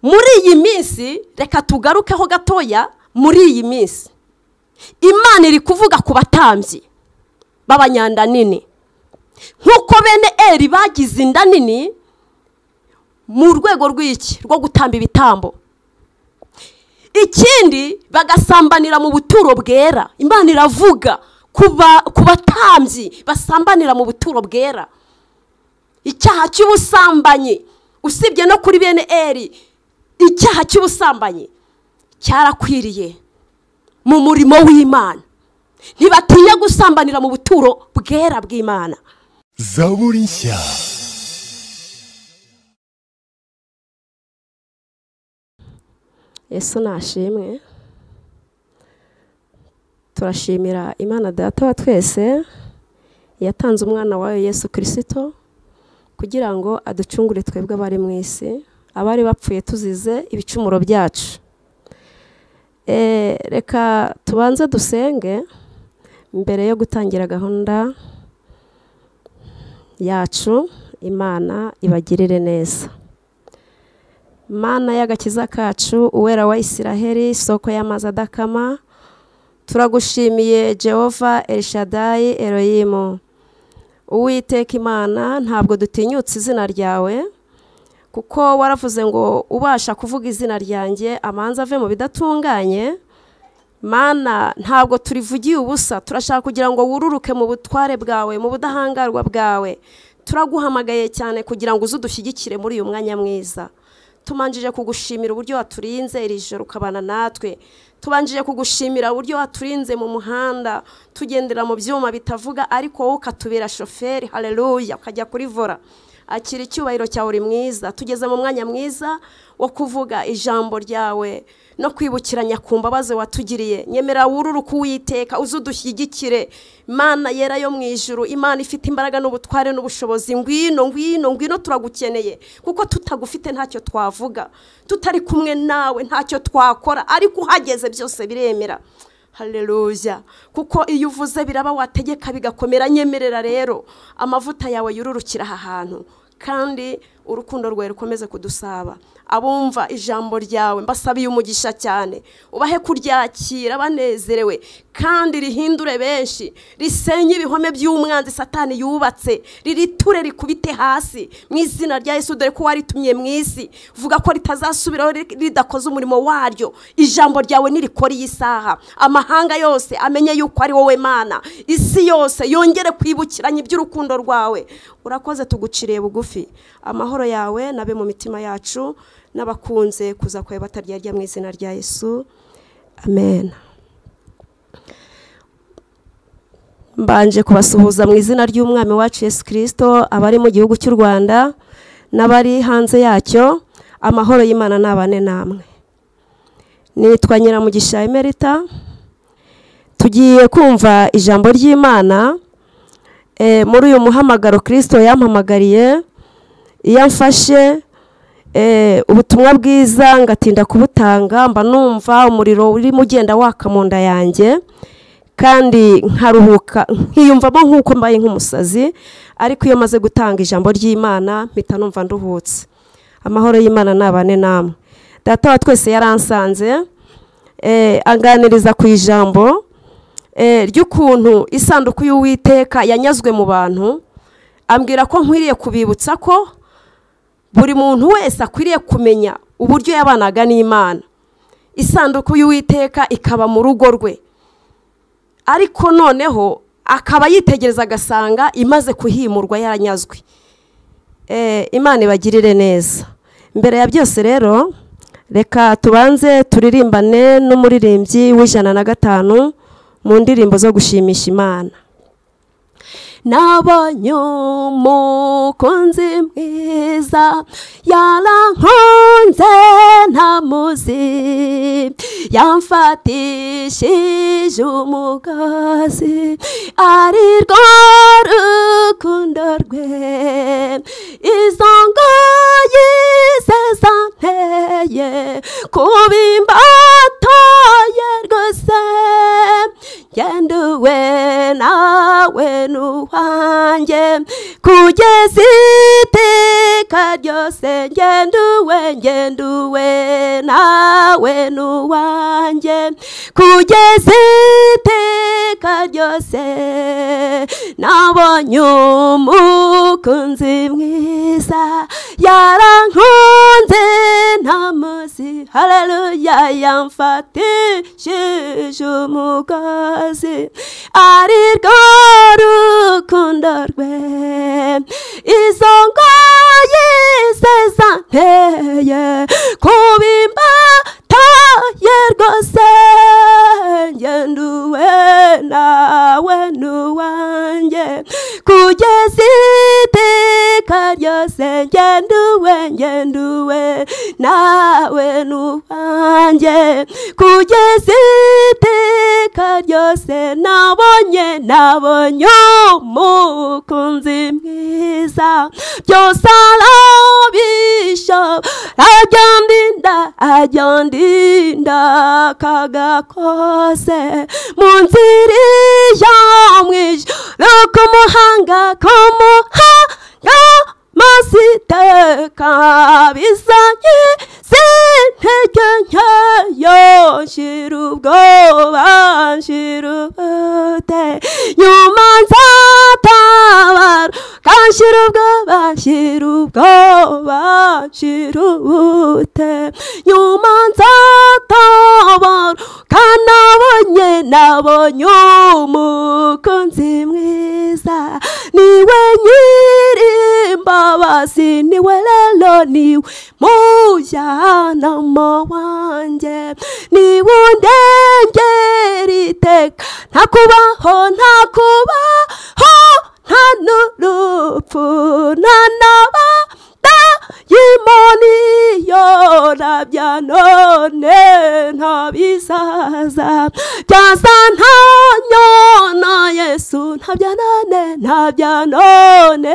muri iyi minsi reka tugarukeho gatoya muri iyi minsi imana iri kuvuga ku batambyi b'abanyanda nini nk'uko bene eri bagize inda nini mu rwego rw'iki rwo gutamba ibitambo ikindi bagasambanira mu buturo bwera imana iravuga ku batambyi basambanira mu buturo bwera icyaha cy'ubusambanyi usibye no kuri bene eri icyaha cy'ubusambanyi cyarakwiriye mu murimo w'imana ntibatinya gusambanira mu buturo bwera bw'imana zaburi nshya yesu nashimwe turashimira imana data wa twese yatanze umwana wayo yesu kirisito kugira ngo aducungure twebwe abari mu isi abari bapfuye tuzize ibicumuro byacu reka tubanze dusenge mbere yo gutangira gahunda yacu imana ibagirire neza mana y'agakiza kacu uwera wa isiraheli isoko y'amazi adakama turagushimiye jehova elishadayi eroyimu uwiteka imana ntabwo dutinyutse izina ryawe kuko waravuze ngo ubasha kuvuga izina ryanjye amanza ave mu bidatunganye mana ntabwo turivugiye ubusa turashaka kugira ngo wururuke mu butware bwawe mu budahangarwa bwawe turaguhamagaye cyane kugira ngo uze udushyigikire muri uyu mwanya mwiza tumanjije kugushimira uburyo waturinze iri joro ukabana natwe tubanjije kugushimira uburyo waturinze mu muhanda tugendera mu byuma bitavuga ariko wowe ukatubera shoferi hareruya ukajya kuri vora akira icyubahiro cyawe uri mwiza tugeze mu mwanya mwiza wo kuvuga ijambo ryawe no kwibukiranya ku mbabazi watugiriye nyemera wururuka uwiteka uze udushyigikire imana yera yo mu ijuru imana ifite imbaraga n'ubutware n'ubushobozi ngwino ngwino ngwino turagukeneye kuko tutagufite ntacyo twavuga tutari kumwe nawe ntacyo twakora ariko uhageze byose biremera hareruya kuko iyo uvuze biraba wategeka bigakomera nyemerera rero amavuta yawe yururukira aha hantu kandi urukundo rwawe rukomeze kudusaba abumva ijambo ryawe mbasabiye umugisha cyane ubahe kuryakira banezerewe kandi rihindure benshi risenye ibihome by'umwanzi satani yubatse ririture rikubite hasi mu izina rya yesu dore ko waritumye mu isi vuga ko ritazasubiraho ridakoze umurimo waryo ijambo ryawe nirikora iyi saha amahanga yose amenye yuko ari wowe mana isi yose yongere kwibukiranya iby'urukundo rwawe urakoze tuguciriye bugufi amahoro yawe nabe mu mitima yacu n'abakunze kuza kwawe bataryarya mu izina rya yesu amen mbanje kubasuhuza mu izina ry'umwami wacu yesu kirisito abari mu gihugu cy'u rwanda n'abari hanze yacyo amahoro y'imana n'abane namwe nitwa nyiramugisha emerita tugiye kumva ijambo ry'imana muri uyu muhamagaro kirisito yampamagariye iyo amfashe ubutumwa bwiza ngatinda kubutanga mba numva umuriro urimo ugenda waka mu nda yanjye kandi nkaruhuka nkiyumvamo nk'uko mbaye nk'umusazi ariko iyo maze gutanga ijambo ry'imana mpita numva nduhutse amahoro y'imana nabane namwe data wa twese yaransanze aganiriza ku ijambo ry'ukuntu isanduku y'uwiteka yanyazwe mu bantu ambwira ko nkwiriye kubibutsa ko buri muntu wese akwiriye kumenya uburyo yabanaga n'imana isanduku y'uwiteka ikaba mu rugo rwe ariko noneho akaba yitegereza agasanga imaze kuhimurwa yaranyazwe imana ibagirire neza mbere ya byose rero reka tubanze turirimbane n'umuririmbyi w'ijana na gatanu mu ndirimbo zo gushimisha imana n'abanyomukunzi mwiza yarankunze ntamuzi yamfatishije umugozi ari rwo rukundo rwe izo ngoyi ze zanteye kuba imbato ye rwose ngenduwe nawe n'uwa wanjye kugeza iteka ryose ngenduwe ngenduwe nawe n'uwanjye kugeza iteka ryose nabonye umukunzi mwiza yarankunze ntamuzi hareruya yamfatishije umugozi ari rwo rukundo rwe izo ngoyi ze zanteye kubimba taye rwose ngenduwe nawe n'uwanjye kugeza iteka ryose ngenduwe ngenduwe nawe n'uwanjye kugeza iteka ryose nabonye nabonye umukunzi mwiza byose arabisha abyandinda abyandinda kagakose mu nzira ijya mu ijoro k'umuhanga k'umuhanga masiteka bizanye zintege nkeyo nshira ubwoba nshira ubute nyuma nzatabara kanshira ubwoba nshira ubwoba nshira ubute nyuma nzatabara kanabonye nabonye umukunzi mwiza niwe nyir'imbabazi niwe rero niwe mujyanama wanjye niwe undengera iteka ntakubaho ntakubaho nta n'urupfu nta naba yimoni yorabya none ntabisaza byaza ntanyona yesu ntabya none ntabya none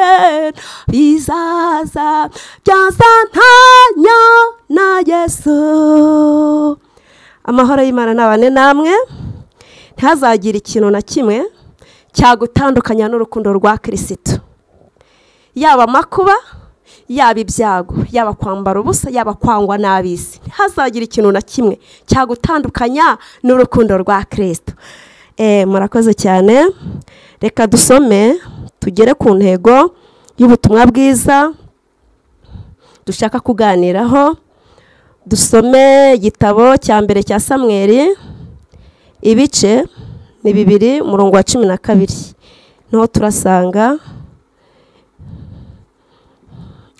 bizaza byaza ntanyona yesu amahoro y'imana n'abane namwe ntihazagire ikintu na kimwe cyagutandukanya n'urukundo rwa kirisitu yaba amakuba yaba ibyago yaba kwambara ubusa yaba kwangwa n'abisi ntihazagira ikintu na kimwe cyagutandukanya n'urukundo rwa kirisito murakoze cyane reka dusome tugere ku ntego y'ubutumwa bwiza dushaka kuganiraho dusome igitabo cya mbere cya samweri ibice ni bibiri umurongo wa cumi na kabiri niho turasanga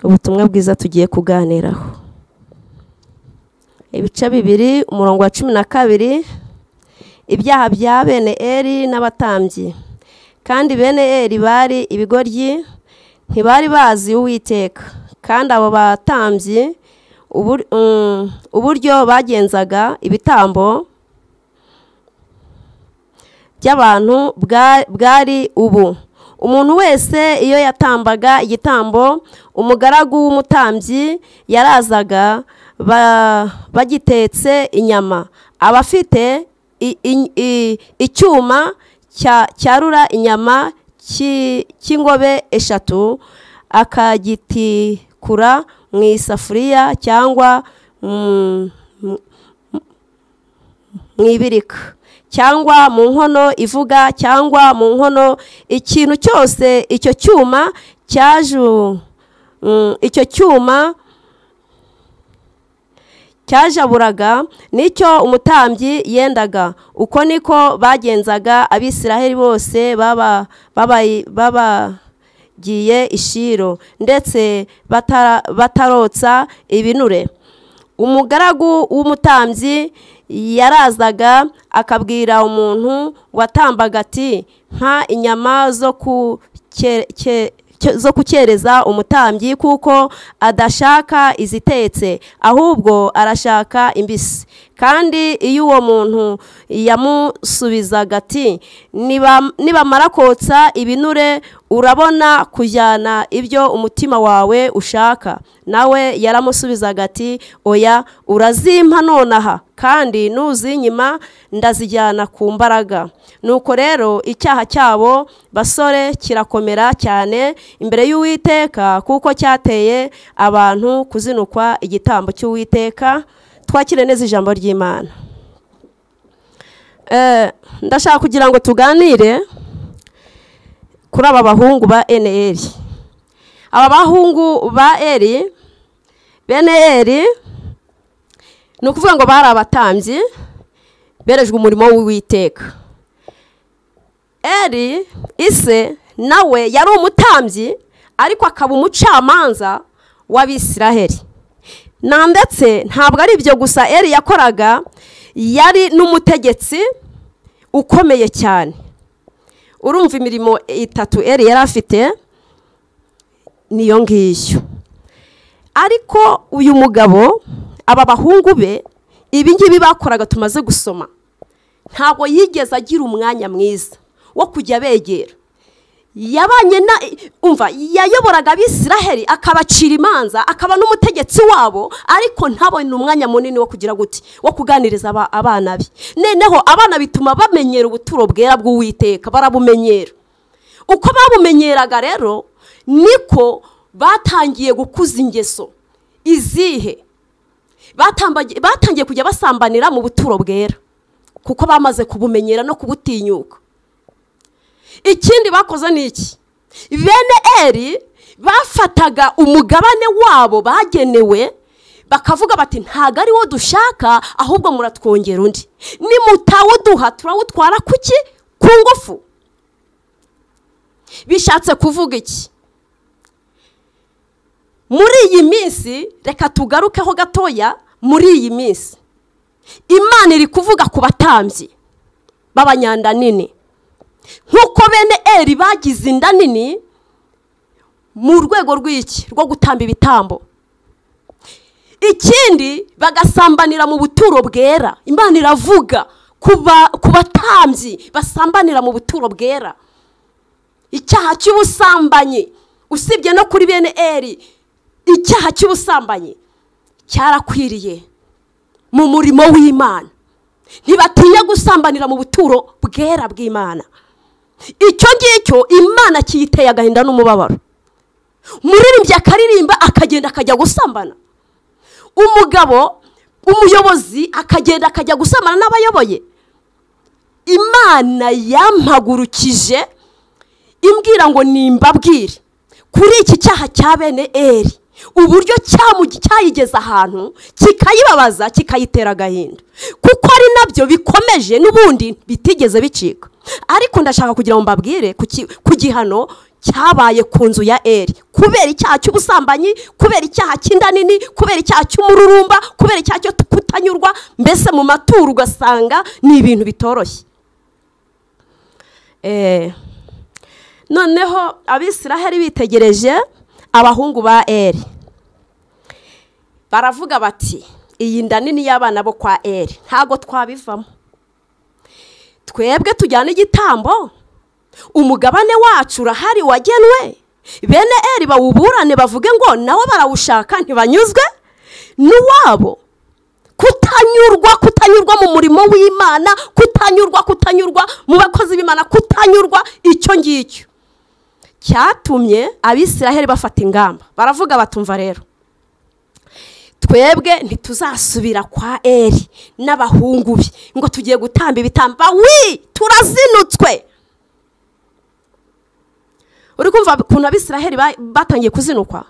ubutumwa bwiza tugiye kuganiraho ibice bibiri umurongo wa cumi na kabiri ibyaha bya bene eri n'abatambyi kandi bene eri bari ibigoryi ntibari bazi uwiteka kandi abo batambyi uburyo bagenzaga ibitambo by'abantu bwari ubu umuntu wese iyo yatambaga igitambo umugaragu w'umutambyi yarazaga bagitetse inyama aba afite icyuma cyarura inyama cy'ingobe eshatu akagitikura mu isafuriya cyangwa mu ibirika cyangwa mu nkono ivuga cyangwa mu nkono ikintu cyose icyo cyuma cyaju icyo cyuma cyajaburaga nicyo umutambyi yendaga uko niko bagenzaga abisiraheli bose baba babagiye ishiro ndetse batarotsa ibinure umugaragu w'umutambyi yarazaga akabwira umuntu watambaga ati nka inyama zo kukereza umutambyi kuko adashaka izitetse ahubwo arashaka imbisi kandi iyo uwo muntu yamusubizaga ati nibamara kotsa ibinure urabona kujyana ibyo umutima wawe ushaka nawe yaramusubizaga ati oya urazimpa nonaha kandi nuzinyima ndazijyana ku mbaraga nuko rero icyaha cyabo basore kirakomera cyane imbere y'uwiteka kuko cyateye abantu kuzinukwa igitambo cy'uwiteka twakire neza ijambo ry'imana Eh, ndashaka kugira ngo tuganire kuri aba bahungu ba NL aba bahungu ba eri bene eri ni ukuvuga ngo bari abatambyi berejwe umurimo w'uwiteka eri ise nawe yari umutambyi ariko akaba umucamanza w'abisiraheli na ndetse ntabwo ari ibyo gusa eri yakoraga yari n'umutegetsi ukomeye cyane urumva imirimo itatu eri yari afite niyo ngiyo ariko uyu mugabo aba bahungu be ibi ngibi bakoraga tumaze gusoma ntabwo yigeze agira umwanya mwiza wo kujya abegera yabanye na umva yayoboraga abisiraheli akabacira imanza akaba n'umutegetsi wabo ariko ntabone umwanya munini wo kugira guti wo kuganiriza aba- abana be noneho abana bituma bamenyera ubuturo bwera bw'uwiteka barabumenyera uko babumenyeraga rero niko batangiye gukuza ingeso izihe Batambagi- batangiye kujya basambanira mu buturo bwera kuko bamaze kubumenyera no kubutinyuka ikindi bakoze ni iki bene eri bafataga umugabane wabo bagenewe bakavuga bati ntabwo ari wo dushaka ahubwo muratwongera undi nimutawuduha turawutwara ku ki ku ngufu bishatse kuvuga iki muri iyi minsi reka tugarukeho gatoya muri iyi minsi imana iri kuvuga ku batambyi b'abanyandanini nk'uko bene eri bagize inda nini mu rwego rw'iki rwo gutamba ibitambo ikindi bagasambanira mu buturo bwera imana iravuga ku ba- ku batambyi basambanira mu buturo bwera icyaha cy'ubusambanyi usibye no kuri bene eri icyaha cy'ubusambanyi cyarakwiriye mu murimo w'imana ntibatinya gusambanira mu buturo bwera bw'imana icyo ngicyo imana kiyiteye agahinda n'umubabaro umuririmbyi akaririmba akagenda akajya gusambana umugabo umuyobozi akagenda akajya gusambana n'abayoboye imana yampagurukije imbwira ngo nimbabwire kuri iki cyaha cya bene eri uburyo cyamu- cyayigeze ahantu kikayibabaza kikayitera agahinda kuko ari nabyo bikomeje n'ubundi bitigeze bicika ariko ndashaka kugira ngo mbabwire ku ki- ku gihano cyabaye ku nzu ya eri kubera icyaha cy'ubusambanyi kubera icyaha cy'inda nini kubera icyaha cy'umururumba kubera icyaha cyo kutanyurwa mbese mu maturo ugasanga ni ibintu bitoroshye Eh, noneho abisiraheli bitegereje abahungu ba eri baravuga bati iyi nda nini y'abana bo kwa eri ntabwo twabivamo twebwe tujyana igitambo umugabane wacu urahari wagenwe bene eri bawuburane bavuge ngo nabo barawushaka ntibanyuzwe n'uwabo kutanyurwa kutanyurwa mu murimo w'imana kutanyurwa kutanyurwa mu bakozi b'imana kutanyurwa icyo ngicyo cyatumye abisiraheli bafata ingamba baravuga batumva rero twebwe ntituzasubira kwa eri n'abahungu be ngo tugiye gutamba ibitamba wi turazinutswe uri kumva ukuntu abisiraheli ba- batangiye kuzinukwa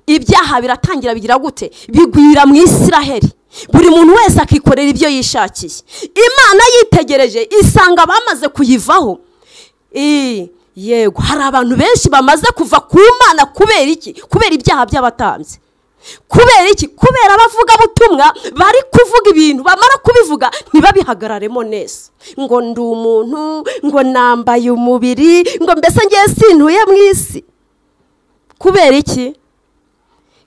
ibyaha biratangira bigira gute bigwira mu isiraheli buri muntu wese akikorera ibyo yishakiye imana yitegereje isanga bamaze kuyivaho Ii, yego hari abantu benshi bamaze kuva ku mana kubera iki kubera ibyaha by'abatambyi kubera iki kubera abavugabutumwa bari kuvuga ibintu bamara kubivuga ntibabihagararemo neza ngo ndi umuntu ngo nambaye umubiri ngo mbese ngiye sintuye mu isi kubera iki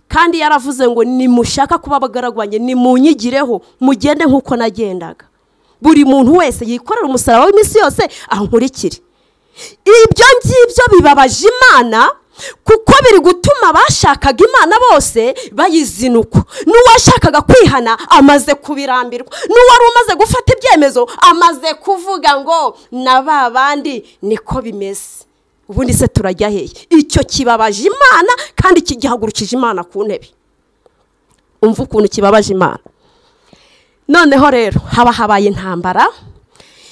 kandi yaravuze ngo nimushaka kuba abagaragwanye nimunyigireho mugende nk'uko nagendaga buri muntu wese yikorera umusaraba w'iminsi yose ankurikire ibyo ngibyo bibabaje imana kuko biri gutuma abashakaga imana bose bayizinukwa n'uwashakaga kwihana amaze kubirambirwa n'uwari umaze gufata ibyemezo amaze kuvuga ngo na ba bandi niko bimeze ubundi se turajya hehe icyo kibabaje imana kandi kigihagurukije imana ku ntebe umva ukuntu kibabaje imana noneho rero haba habaye intambara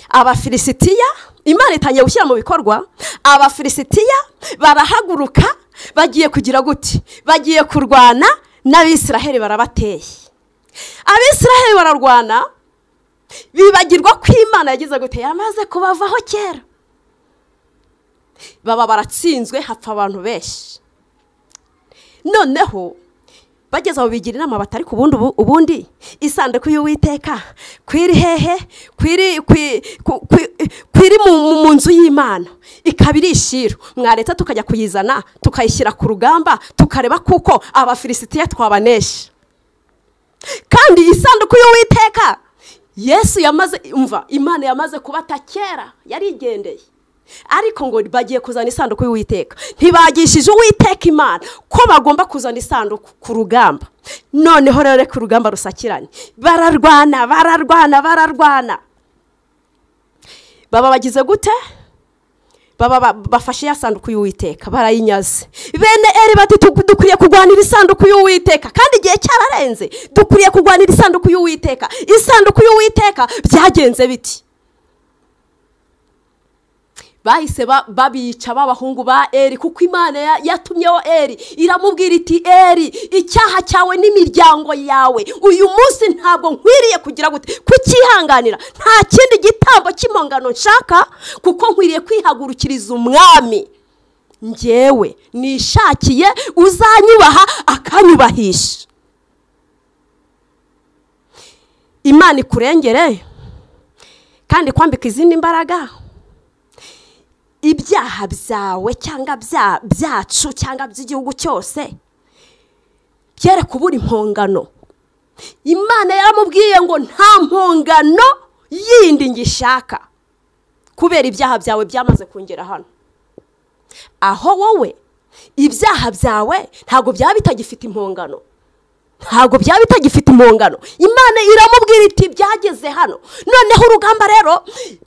abafilisitiya imana itangiye gushyira mu bikorwa abafilisitiya barahaguruka bagiye kugira gute bagiye kurwana n'abisiraheli barabateye abisiraheli bararwana bibagirwa ko imana yagize gute yamaze kubavaho kera baba baratsinzwe hapfa abantu benshi noneho bageze aho bigira inama batari ku bundi ubundi isanduku y'uwiteka kwiri hehe kwiri mu nzu y'imana ikaba iri ishiro mwaretse tukajya kuyizana tukayishyira ku rugamba tukareba kuko abafilisitiya twabanesha kandi isanduku y'uwiteka yesu yamaze umva imana yamaze kubata kera yarigendeye ariko ngo bagiye kuzana isanduku y'uwiteka ntibagishije uwiteka imana ko bagomba kuzana isanduku ku rugamba noneho rero ku rugamba rusakiranye bararwana bararwana bararwana baba bagize gute baba bafashe ya sanduku y'uwiteka barayinyaze bene eri bati dukwiriye kurwanira isanduku y'uwiteka kandi igihe cyararenze dukwiriye kurwanira isanduku y'uwiteka isanduku y'uwiteka byagenze biti bahise babica b'abahungu ba eri kuko imana yatumyeho eri iramubwira iti eri icyaha cyawe n'imiryango yawe uyu munsi ntabwo nkwiriye kugira gute kucyihanganira nta kindi gitambo cy'impongano nshaka kuko nkwiriye kwihagurukiriza umwami ngewe nishakiye uzanyubaha akanyubahisha imana ikurengere kandi kwambika izindi mbaraga ibyaha byawe cyangwa byacu cyangwa by'igihugu cyose byere kubura impongano imana yaramubwiye ngo nta mpongano yindi ngishaka kubera ibyaha byawe byamaze kongera hano aho wowe ibyaha byawe ntabwo byaba bitagifite impongano ntabwo byaba bitagifite impungano imana iramubwira iti byageze hano noneho urugamba rero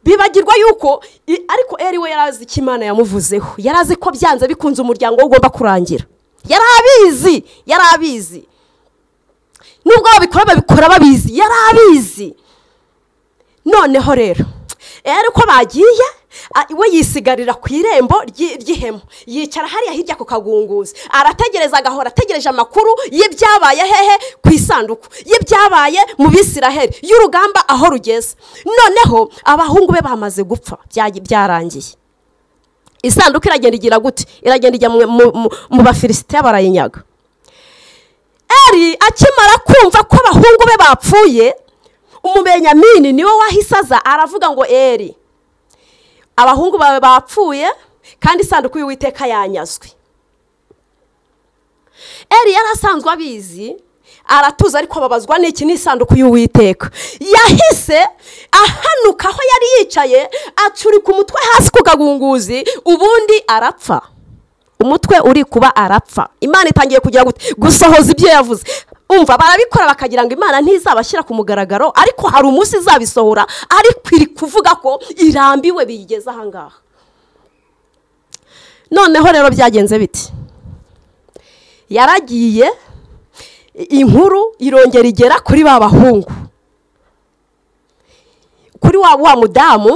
bibagirwa yuko ariko eri we yari azi icyo imana yamuvuzeho yari azi ko byanze bikunze umuryango we ugomba kurangira yari abizi yari abizi nubwo babikora babikora babizi yari abizi noneho rero eri ko bagiye we yisigarira ku irembo ry'ihema yicara hariya hirya ku kagunguzi arategereza agahora ategereje amakuru y'ibyabaye hehe ku isanduku y'ibyabaye mu bisiraheli y'urugamba aho rugeze noneho abahungu be bamaze gupfa byarangiye isanduku iragenda igira gute iragenda ijya mu bafilisitiya barayinyaga eri akimara kumva ko abahungu be bapfuye umubenyamini niwe wahise aza aravuga ngo eri abahungu bawe bapfuye kandi isanduku y'uwiteka yanyazwe eri yari asanzwe abizi aratuza ariko ababazwa n'iki n'isanduku y'uwiteka yahise ahanuka aho yari yicaye acurika umutwe hasi ku kagunguzi ubundi arapfa umutwe uri kuba arapfa imana itangiye kugira gusohoza ibyo yavuze umva barabikora bakagira ngo imana ntizabashyira ku mugaragaro ariko hari umunsi izabisohora ariko iri kuvuga ko irambiwe biyigeze ahangaha noneho rero byagenze biti yaragiye inkuru irongera igera kuri ba bahungu kuri wa mudamu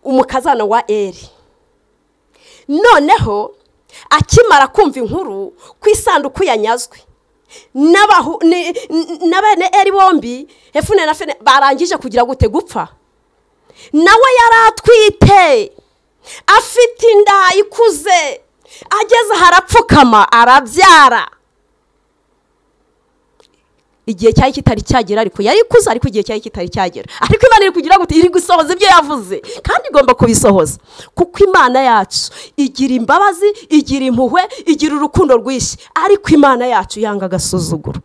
umukazana wa eri noneho akimara kumva inkuru ku isanduku yanyazwe na bene eri bombi hefune na fene barangije kugira gute gupfa nawe yari atwite afite inda ikuze ageze harapfukama arabyara igihe cyari kitari cyagera ariko yari ikuze ariko igihe cyari kitari cyagera ariko imana iri kugira gute iri gusohoza ibyo yavuze kandi igomba kubisohoza kuko imana yacu igira imbabazi igira impuhwe igira urukundo rwinshi ariko imana yacu yanga agasuzuguro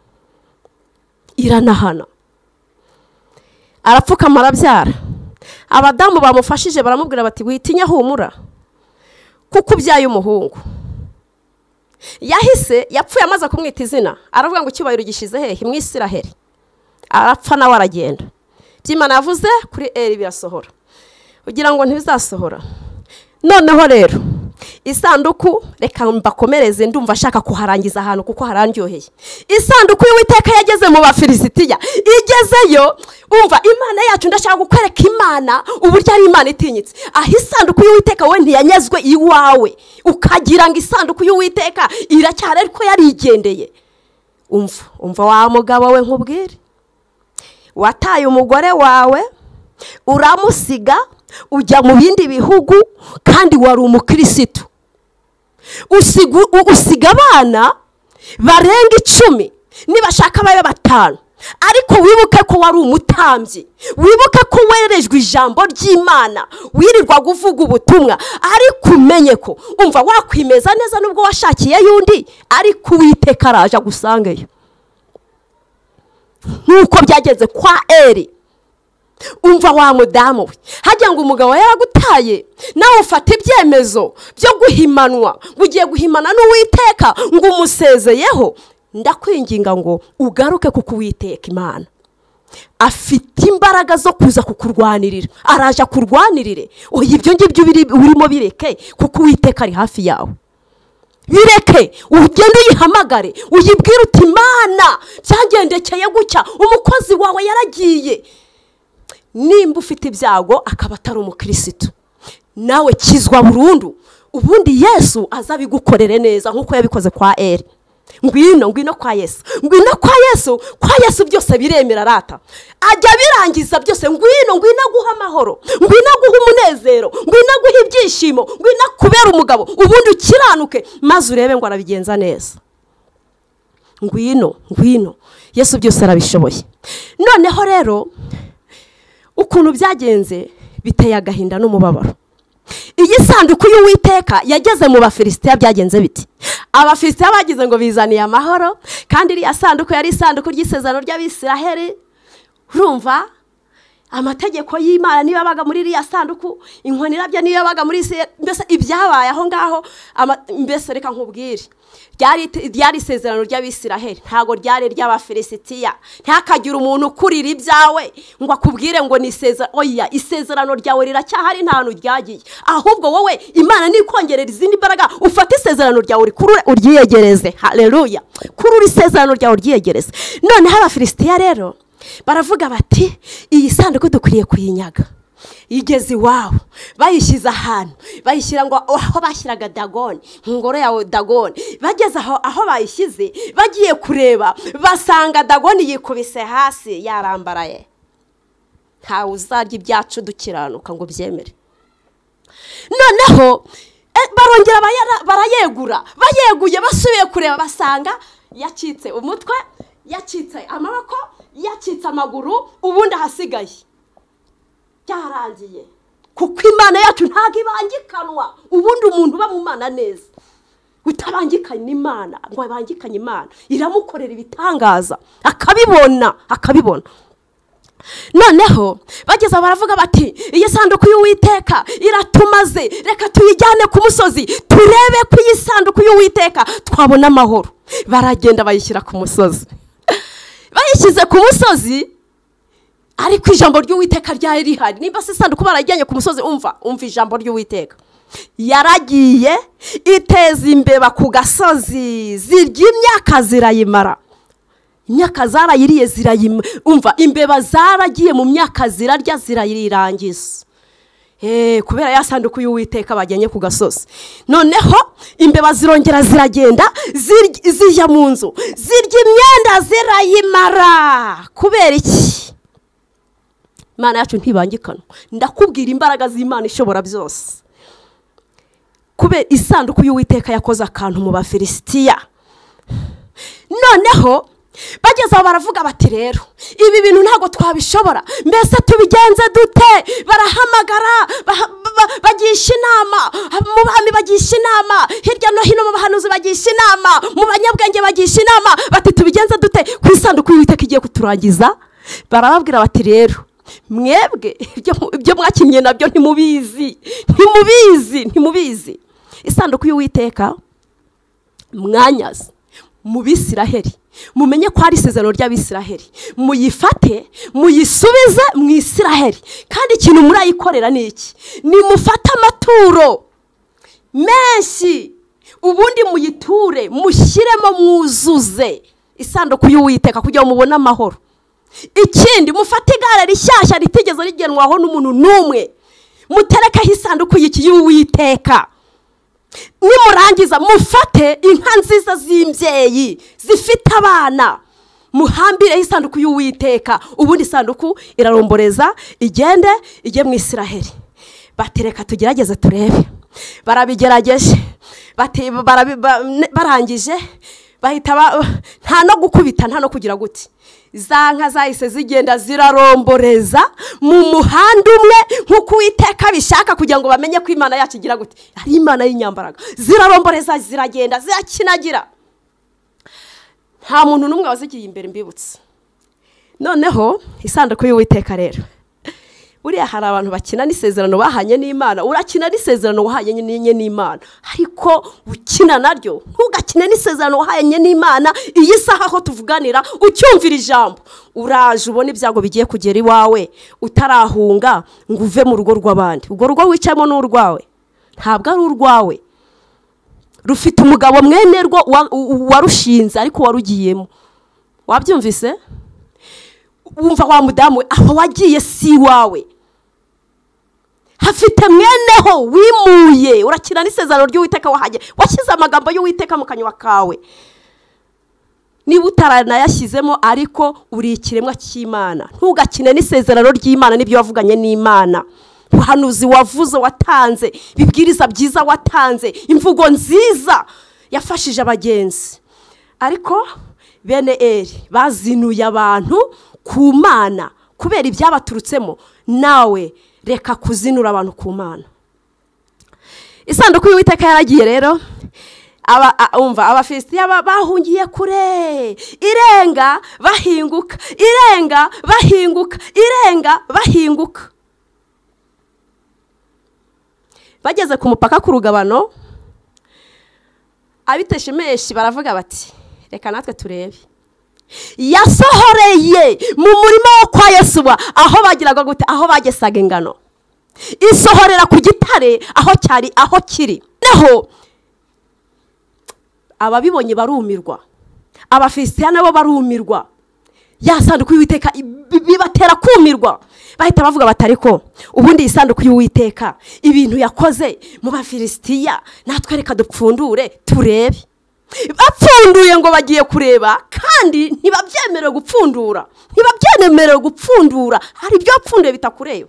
iranahana arapfukama arabyara abadamu bamufashije baramubwira bati witinya humura kuko ubyaye umuhungu yahise yapfuye amaze kumwita izina aravuga ngo icyubahiro gishize hehe mu isiraheri arapfa nawe aragenda by'imana yavuze kuri eri birasohora ugira ngo ntibizasohora noneho rero isanduku reka mbakomereze ndumva ashaka kuharangiza ahantu kuko harandyoheye isanduku y'uwiteka yageze mu bafilisitiya igezeyo umva imana yacu ndashaka gukwereka imana uburyo ari imana itinyitse aho isanduku y'uwiteka wowe ntiyanyazwe iwawe ukagira ngo isanduku y'uwiteka iracyari ariko yarigendeye umva umva wa mugabo we nkubwire wataye umugore wawe uramusiga ujya mu bindi bihugu kandi wari umukirisitu usiga abana barenga icumi nibashaka babe batanu ariko wibuke ko wari umutambyi wibuke ko werejwe ijambo ry'imana wirirwa uvuga ubutumwa ariko umenye ko umva wakwimeza neza nubwo washakiyeyo undi ariko uwiteka araje agusangeyo nk'uko byageze kwa eri umva wa mudamu we hajya ngo umugabo yaragutaye nawe ufata ibyemezo byo guhimanwa ngo ugiye guhimana n'uwiteka ngo umusezeyeho ndakwinginga ngo ugaruke kuko uwiteka imana afite imbaraga zo kuza kukurwanirira araje akurwanirire uyu ibyo ngibyo urimo bireke kuko uwiteka ari hafi yawe bireke ugende uyihamagare uyibwire uti imana byagendekeye gutya umukozi wawe yaragiye nimba ufite ibyago akaba atari umukirisitu nawe kizwa burundu ubundi yesu aza abigukorere neza nk'uko yabikoze kwa eri ngwino ngwino kwa yesu ngwino kwa yesu kwa yesu byose biremera arata ajya abirangiza byose ngwino ngwino aguha amahoro ngwino aguha umunezero ngwino aguha ibyishimo ngwino akubera umugabo ubundi ukiranuke maze urebe ngo arabigenza neza ngwino ngwino yesu byose arabishoboye noneho rero ukuntu byagenze biteye agahinda n'umubabaro iyi sanduku y'uwiteka yageze mu bafilisitiya byagenze biti abafilisitiya bagize ngo bizaniye amahoro kandi iriya sanduku yari isanduku ry'isezerano ry'abisiraheri urumva amategeko y'imana niyo yabaga muri iriya sanduku inkoni irabya niyo yabaga muri mbese ibyabaye aho ngaho mbese reka nkubwire ryari isezerano ry'abisiraheli ntabwo ryari ry'abafilisitiya ntihakagire umuntu ukurira ibyawe ngo akubwire ngo ni isezerano oya isezerano ryawe riracyahari nta ryagiye ahubwo wowe imana nikongerera izindi mbaraga ufate isezerano ryawe uryiyegereze hareruya kurura isezerano ryawe uryiyegereze noneho abafilisitiya rero baravuga bati iyi sanduku dukwiriye kuyinyaga igeze iwawe bayishyize ahantu bayishyira ngo aho bashyiraga dagoni ngoro yawe dagoni bageze aho aho bayishyize bagiye kureba basanga dagoni yikubise hasi yarambaraye ntawe uzarya ibyacu dukiranuka ngo byemere noneho barongera barayegura bayeguye basubiye kureba basanga yacitse umutwe yacitse amaboko yacitse amaguru ubundi ahasigaye byarangiye kuko imana yacu ntabwo ibangikanwa ubundi umuntu uba mu mana neza utabangikanye imana ngo abangikanye imana iramukorera ibitangaza akabibona akabibona noneho bageze baravuga bati iyi sanduku y'uwiteka iratumaze reka tuyijyane ku musozi turebe ko iyi sanduku y'uwiteka twabona amahoro baragenda bayishyira ku musozi bayishyize ku musozi ariko ijambo ry'uwiteka ryari rihari nimba se isanduku barajyanye ku musozi umva umva ijambo ry'uwiteka yaragiye iteza imbeba ku gasozi zirya imyaka zirayimara imyaka zarayiriye zirayima umva imbeba zaragiye mu myaka zirarya zirayirangiza kubera ya sanduku y'uwiteka bajyanye ku gasozi noneho imbeba zirongera ziragenda zijya mu nzu zirya imyenda zirayimara kubera iki imana yacu ntibangikana ndakubwira imbaraga z'imana ishobora byose kubera isanduku y'uwiteka yakoze akantu mu bafilisitiya noneho bageze aho baravuga bati rero ibi bintu ntabwo twabishobora mbese tubigenze dute barahamagara bagisha inama mu bami bagisha inama hirya no hino mu bahanuzi bagisha inama mu banyabwenge bagisha inama bati tubigenze dute ku isanduku y'uwiteka igiye kuturangiza barababwira bati rero mwebwe ibyo mwakinnye nabyo ntimubizi ntimubizi ntimubizi isanduku y'uwiteka mwanyazi mu bisiraheri mumenye ko hari isezerano ry'abisiraheri muyifate muyisubize mu isiraheri kandi ikintu murayikorera ni iki nimufate amaturo menshi ubundi muyiture mushyiremo mwuzuze isanduku y'uwiteka kugira ngo mubone amahoro ikindi mufate igare rishyashya ritigeze rigenwaho n'umuntu n'umwe muterekeho isanduku y'iki y'uwiteka nimurangiza mufate inka nziza z'imbyeyi zifite abana muhambireho isanduku y'uwiteka ubundi isanduku iraromboreza igende ijye mu isiraheri batereka tugerageze turebe barabigerageje bati- barabi- ba- ne- barangije bahita ba- nta no gukubita nta no kugira guti za nka zahise zigenda ziraromboreza mu muhanda umwe nk'uko uwiteka bishaka kugira ngo bamenye ko imana yacu igira guti ari imana y'inyambaraga ziraromboreza ziragenda zirakinagira nta muntu n'umwe wazigiye imbere mbibutse noneho isanduku y'uwiteka rero buriya hari abantu bakina n'isezerano bahanye n'imana urakina n'isezerano wahanye n'inye n'imana ariko ukina naryo ntugakine n'isezerano wahanye n'imana iyi saha aho tuvuganira ucyumvira ijambo uraje ubona ibyago bigiye kugera iwawe utarahunga ngo uve mu rugo rw'abandi urwo rugo wicayemo ni urwawe ntabwo ari urwawe rufite umugabo mwene rwo wa- u- warushinze ariko warugiyemo wabyumvise wumva wa mudamu we aho wagiye si iwawe hafite mweneho wimuye urakina n'isezerano ry'uwiteka wahajya washyize amagambo y'uwiteka mu kanywa kawe niba utaranayashyizemo ariko uri ikiremwa cy'imana ntugakine n'isezerano ry'imana n'ibyo wavuganye n'imana ubuhanuzi wavuze watanze ibibwiriza byiza watanze imvugo nziza yafashije abagenzi ariko bene eri bazinuye abantu ku mana kubera ibyabaturutsemo nawe reka kuzinura abantu ku mana isanduku y'uwiteka yaragiye rero aba a- umva abafilisitiya ba- bahungiye kure irenga bahinguka irenga bahinguka irenga bahinguka bageze ku mupaka ku rugabano abiteshemeshi baravuga bati reka natwe turebe yasohoreye mu murima wo kwa yesuwa aho bagiraga gute aho bagesaga ingano isohorera ku gitare aho cyari aho kiri naho ababibonye barumirwa abafilisitiya nabo barumirwa ya sanduku y'uwiteka bi- bibatera kumirwa bahita bavuga bati ariko ubundi iyi sanduku y'uwiteka ibintu yakoze mu bafilisitiya natwe reka dupfundure turebe bapfunduye ngo bagiye kureba kandi ntibabyemerewe gupfundura ntibabyemerewe gupfundura hari ibyo wapfunduye bitakureba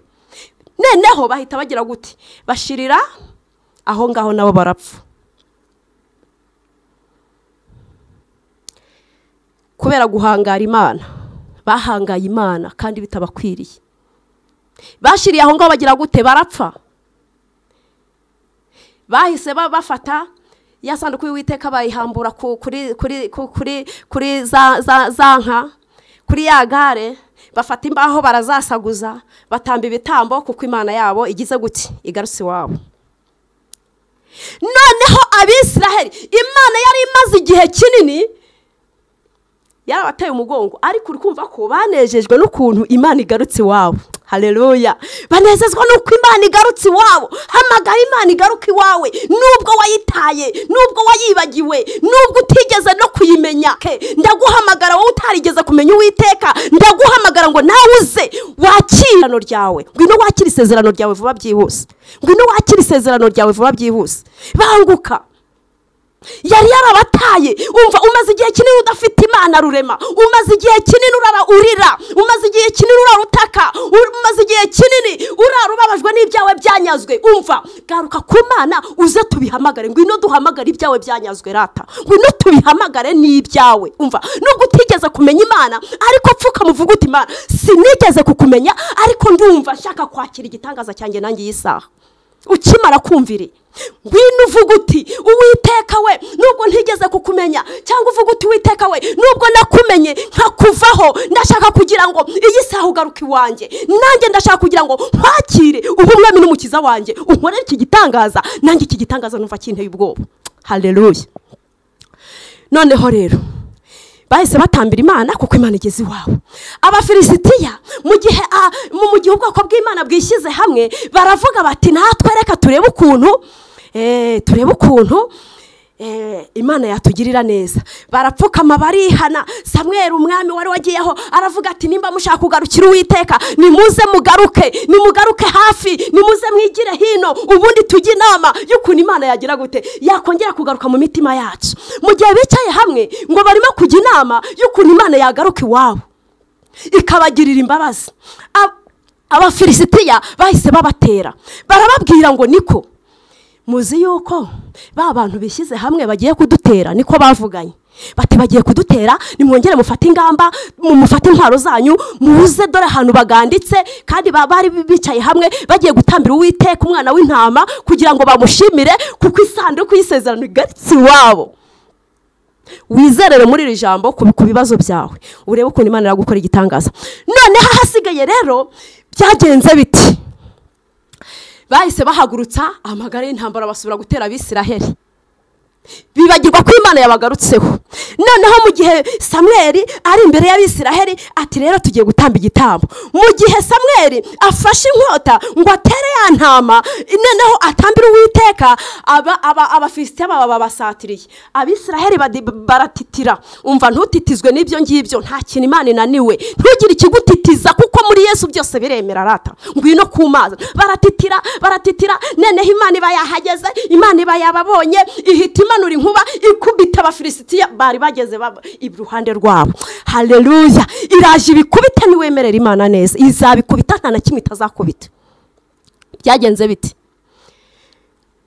noneho bahita bagira guti bashirira aho ngaho nabo barapfa kubera guhangara imana bahangaye imana kandi bitabakwiriye bashyiriye aho ngaho bagira gute barapfa bahise ba- bafata ya sanduku y'uwiteka bayihambura ku- kuri kuri ku- kuri kuri za za- za nka kuri ya gare bafata imbaho barazasaguza batamba ibitambo kuko imana yabo igize guti igarutse iwabo noneho abisiraheli imana yari imaze igihe kinini yarabateye umugongo ariko uri kumva ko banejejwe n'ukuntu imana igarutse iwabo hareruya banezezwa n'uko imana igarutse iwabo hamagara imana igaruka iwawe nubwo wayitaye nubwo wayibagiwe nubwo utigeze no kuyimenya Ke, ndaguhamagara wowe utarigeze kumenya uwiteka ndaguhamagara ngo nawe uze wakire isezerano ryawe ngwino wakire isezerano ryawe vuba byihuse ngwino wakire isezerano ryawe vuba byihuse banguka yari yarabataye umva umaze igihe kinini udafite imana rurema umaze igihe kinini urara urira umaze igihe kinini urara utaka u- umaze igihe kinini urara ubabajwe n'ibyawe byanyazwe umva garuka ku mana uze tubihamagare ngwino duhamagare ibyawe byanyazwe rata ngwino tubihamagare n'ibyawe umva nubwo utigeze kumenya imana ariko pfuka muvuga uti imana sinigeze kukumenya ariko ndumva nshaka kwakira igitangaza cyanjye nanjye iyi saha ukimara kumvira ngwino uvuga uti uwiteka we nubwo ntigeze kukumenya cyangwa uvuga uti uwiteka we nubwo nakumenye nkakuvaho ndashaka kugira ngo iyi saha ugaruke iwanjye nanjye ndashaka kugira ngo nkwakire ubumwami n'umukiza wanjye unkorere iki gitangaza nanjye iki gitangaza numva kinteye ubwoba hareruya noneho rero bahise batambira imana kuko imana igeze iwabo abafilisitiya mu gihe ah, mu mu gihe ubwoko bw'imana bwishyize hamwe baravuga bati natwe reka turebe ukuntu eh, turebe ukuntu eh, imana yatugirira neza barapfukama barihana samweri umwami wari wagiyeho aravuga ati nimba mushaka kugarukira uwiteka nimuze mugaruke nimugaruke hafi nimuze mwigire hino ubundi tujye inama y'ukuntu imana yagira gute yakongera kugaruka mu mitima yacu mu gihe bicaye hamwe ngo barimo kujya inama y'ukuntu imana yagaruka iwabo ikabagirira imbabazi Ab- abafilisitiya bahise babatera barababwira ngo niko muzi yuko ba bantu bishyize hamwe bagiye kudutera niko bavuganye bati bagiye kudutera nimwongere mufate ingamba mu- mufate intwaro zanyu muze dore ahantu baganditse kandi ba- bari bicaye hamwe bagiye gutambira uwiteka umwana w'intama kugira ngo bamushimire kuko isanduku y'isezerano igarutse iwabo wizerere muri iri jambo ku ku bibazo byawe urebe ukuntu imana iragukora igitangaza noneho ahasigaye rero byagenze biti bahise bahagurutsa amagare y'intambara basubira gutera abisiraheli bibagirwa ko imana yabagarutseho noneho mu gihe samweri ari imbere y'abisiraheli ati rero tugiye gutamba igitambo mu gihe samweri afashe inkota ngo atere ya ntama noneho atambire uwiteka aba- aba- abafilisitiya baba babasatiriye abisiraheli badi- baratitira umva ntutitizwe n'ibyo ngibyo nta kintu imana inaniwe ntugire ikigutitiza kuko muri yesu byose biremera arata ngwino ku mazi baratitira baratitira noneho imana iba yahageze imana iba yababonye ihita imanura inkuba ikubita abafilisitiya bari bageze baba- iruhande rwabo hareruya iraje ibikubita ntiwemerera imana neza izabikubita nta na kimwe itazakubita byagenze biti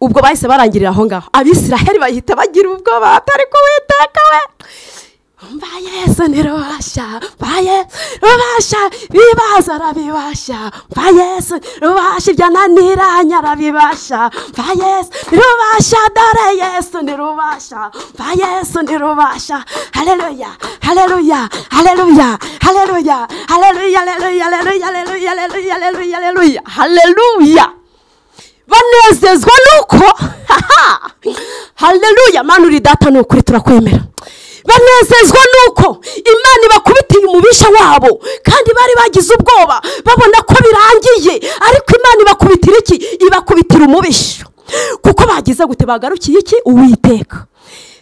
ubwo bahise barangirira aho ngaho abisiraheli bahita bagira ubwoba atari kuwiteka we mba yesu ntirubasha mba yesu rubasha bibaza arabibasha mba yesu rubasha ibyo ananiranye arabibasha mba yesu ntirubasha dore yesu ntirubasha mba yesu ntirubasha hareruya hareruya hareruya hareruya hareruya hareruya hareruya hareruya hareruya hareruya hareruya hareruya banezezwa nuko haha haleluya mani uri data ni ukuri turakwemera banezezwa nuko imana ibakubitiye umubisha wabo kandi bari bagize ubwoba babona ko birangiye ariko imana ibakubitira iki ibakubitira umubisha kuko bagize gute bagarukiye iki uwiteka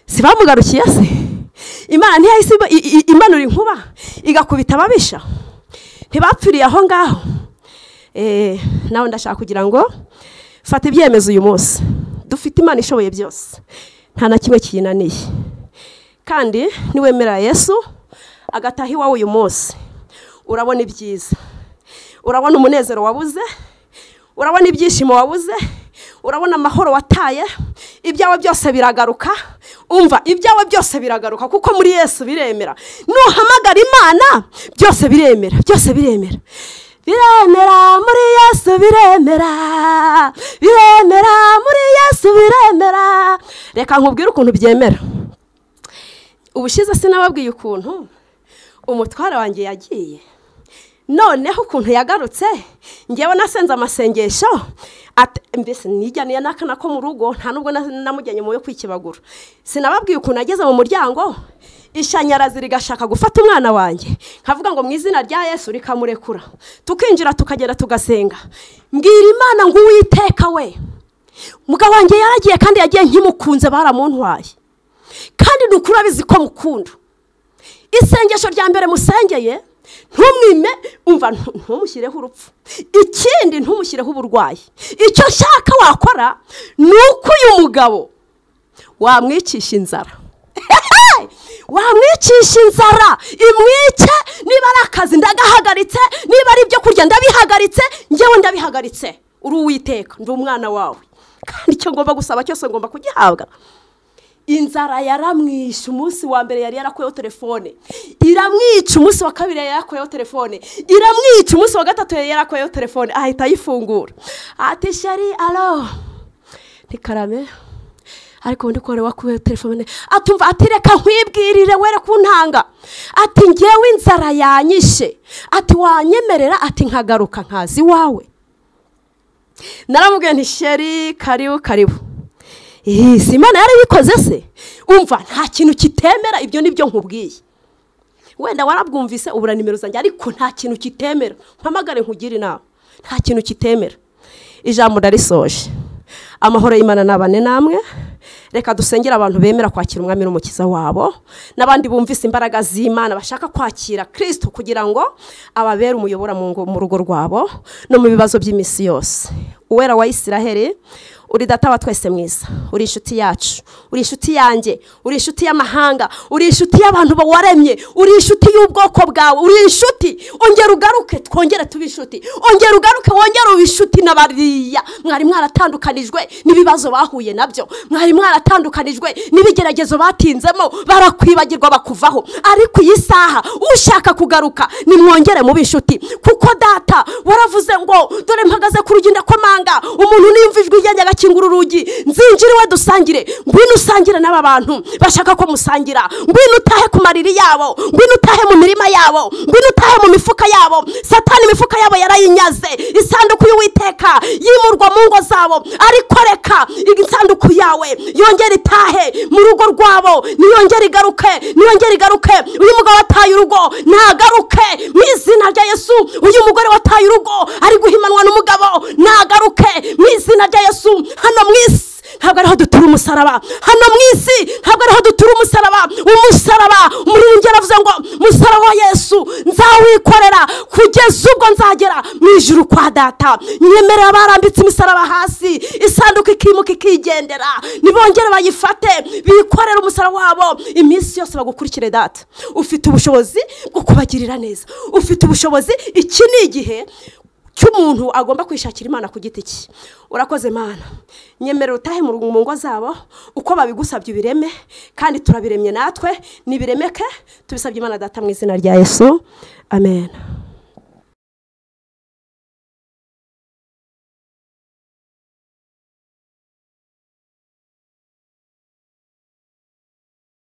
si bamugarukiye se imana ntiyahise iba- i- i- imanura inkuba igakubita ababisha ntibapfiriye aho ngaho Eh, nawe ndashaka kugira ngo fata ibyemezo uyu munsi dufite imana ishoboye byose nta na kimwe kiyinaniye kandi niwemerera yesu agataha iwawe uyu munsi urabona ibyiza urabona umunezero wabuze urabona ibyishimo wabuze urabona amahoro wataye ibyawe byose biragaruka umva ibyawe byose biragaruka kuko muri yesu biremera nuhamagara imana byose biremera byose biremera biremera muri yesu biremera biremera muri yesu biremera reka nkubwire ukuntu byemera ubushize sinababwiye ukuntu umutware wanjye yagiye noneho ukuntu yagarutse ngewe nasenze amasengesho ati- mbese nijyaniye n'akana ko mu rugo nta n'ubwo na- namujyanye mu yo kwikebagura sinababwiye ukuntu ageze mu muryango ishanyarazi rigashaka gufata umwana wanjye nkavuga ngo mu izina rya yesu rikamurekura tukinjira tukagenda tugasenga mbwira imana ngo uwiteka we mugabo wanjye yaragiye kandi yagiye nkimukunze baramuntwaye kandi ni ukuri abizi ko mukunda isengesho rya mbere musengeye ntumwime umva ntu- ntumushyireho urupfu ikindi ntumushyireho uburwayi icyo nshaka wakora ni uko uyu mugabo wamwicisha inzara wamwicisha inzara imwice niba ari akazi ndagahagaritse niba ari ibyo kurya ndabihagaritse ngewe ndabihagaritse uri uwiteka ndi umwana wawe kandi icyo ngomba gusaba cyose ngomba kugihabwa inzara yaramwishe umunsi wa mbere yari yarakuyeho telefone iramwica umunsi wa kabiri yari yarakuyeho telefone iramwica umunsi wa gatatu yari yarakuyeho telefone ahita ayifungura ati shari alo ni karame ariko ubundi ko wari wakuyeho telefone atumva ati reka nkwibwirire were kuntanga ati ngewe inzara yanyishe ati wanyemerera ati nkagaruka nkazi iwawe naramubwiye nti sheri karibu karibu Eh, si imana yari ibikoze se umva nta kintu kitemera ibyo ni byo nkubwiye wenda warabwumvise ubura nimero zanjye ariko nta kintu kitemera mpamagare nkugire inama nta kintu kitemera ijambo ndarisoje amahoro y'imana n'abane namwe reka dusengere abantu bemera kwakira umwami n'umukiza wabo n'abandi bumvise imbaraga z'imana bashaka kwakira kirisito kugira ngo ababere umuyobora mu ngo- mu rugo rwabo no mu bibazo by'iminsi yose uwera wa isiraheli uri data wa twese mwiza uri inshuti yacu uri inshuti yanjye uri inshuti y'amahanga uri inshuti y'abantu bawaremye uri inshuti y'ubwoko bwawe uri inshuti ongera ugaruke twongere tube inshuti ongera ugaruke wongere uba inshuti na bariya mwari mwaratandukanijwe n'ibibazo bahuye nabyo mwari mwaratandukanijwe n'ibigeragezo batinzemo barakwibagirwa bakuvaho ariko iyi saha ushaka kugaruka nimwongere mube inshuti kuko data waravuze ngo dore mpagaze ku rugi ndakomanga umuntu nimva ijwi ryanjye agakingura urugi nzinjira iwe dusangire ngwino usangire n'aba bantu bashaka ko musangira ngwino utahe ku mariri yabo ngwino utahe mu mirima yabo ngwino utahe mu mifuka yabo satani imifuka yabo yarayinyaze isanduku y'uwiteka yimurwa mu ngo zabo ariko reka isanduku yawe yongere itahe mu rugo rwabo niyongere igaruke niyongere igaruke uyu mugabo wataye urugo nagaruke mu izina rya yesu uyu mugore wataye urugo ari guhimanwa n'umugabo nagaruke mu izina rya yesu hano mu isi ntabwo ariho dutura umusaraba hano mu isi ntabwo ariho dutura umusaraba umusaraba umuririmbyi yaravuze ngo umusaraba wa yesu nzawikorera kugeza ubwo nzagera mu ijuru kwa data nyemerera barambitse imisaraba hasi isanduku ikimuka ikigendera nibongere bayifate bikorere umusaraba wabo iminsi yose bagukurikire data ufite ubushobozi bwo kubagirira neza ufite ubushobozi iki ni igihe cy'umuntu agomba kwishakira imana ku giti cye urakoze mana nyemerera utahe mu rugo- mu ngo zabo uko babigusabye ubireme kandi turabiremye natwe nibiremeke tubisabye imana data mu izina rya yesu amen